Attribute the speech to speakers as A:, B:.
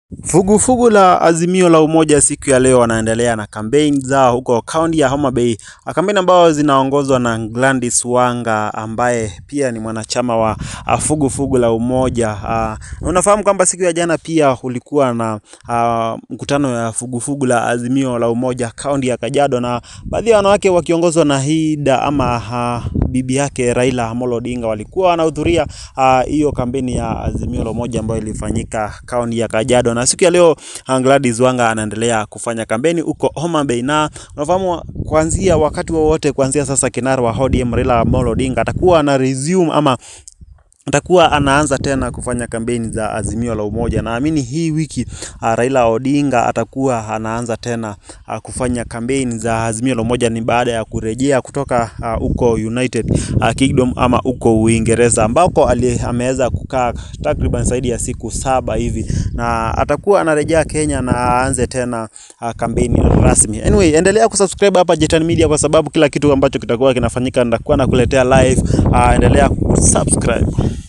A: Vuguvugu la Azimio la Umoja siku ya leo wanaendelea na kampeni zao huko kaunti ya Homa Bay, kampeni ambazo zinaongozwa na Gladys Wanga ambaye pia ni mwanachama wa vuguvugu la Umoja. Ah, unafahamu kwamba siku ya jana pia ulikuwa na ah, mkutano ya vuguvugu la Azimio la Umoja kaunti ya Kajiado, na baadhi ya wanawake wakiongozwa na Hida ama ah, bibi yake Raila Amolo Odinga walikuwa wanahudhuria ah, hiyo kampeni ya Azimio la Umoja ambayo ilifanyika kaunti ya Kajiado, na siku ya leo ah, Gladys Wanga anaendelea kufanya kampeni huko Homa Bay, na unafahamu kuanzia wakati wowote kuanzia sasa kinara wa ODM Raila Amolo Odinga atakuwa ana resume ama atakuwa anaanza tena kufanya kampeni za Azimio la Umoja. Naamini hii wiki uh, Raila Odinga atakuwa anaanza tena uh, kufanya kampeni za Azimio la Umoja, ni baada ya kurejea kutoka huko uh, United uh, Kingdom ama huko Uingereza ambako ali- ameweza kukaa takriban zaidi ya siku saba hivi, na atakuwa anarejea Kenya na aanze tena uh, kampeni rasmi. Anyway, endelea kusubscribe hapa Jetan Media kwa sababu kila kitu ambacho kitakuwa kinafanyika nitakuwa nakuletea live. Uh, endelea kusubscribe.